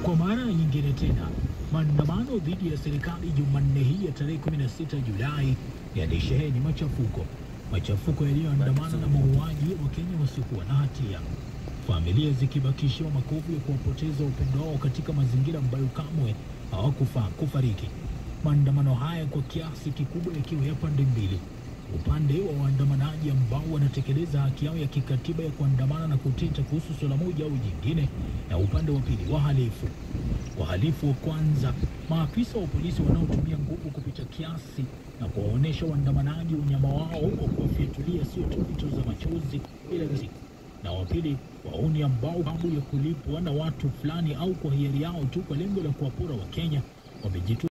Kwa mara nyingine tena, maandamano dhidi ya serikali Jumanne hii ya tarehe 16 Julai yalisheheni machafuko, machafuko yaliyoandamana na mauaji ya Wakenya wasiokuwa na hatia, familia zikibakishiwa makovu ya kuwapoteza wapendwa wao katika mazingira ambayo kamwe hawakufaa kufariki. Maandamano haya kwa kiasi kikubwa yakiwa ya pande mbili, upande wa waandamanaji ambao wanatekeleza haki yao ya kikatiba ya kuandamana na kuteta kuhusu suala moja au jingine, na upande wa pili wahalifu. Wahalifu wa kwanza, maafisa wa polisi wanaotumia nguvu kupita kiasi na kuwaonyesha waandamanaji unyama wao kwa kuwafyatulia sio tu vito za machozi ila risasi na wa pili wauni ambao babu ya kulipwa na watu fulani au kwa hiari yao tu kwa lengo la kuwapora Wakenya wamejitoa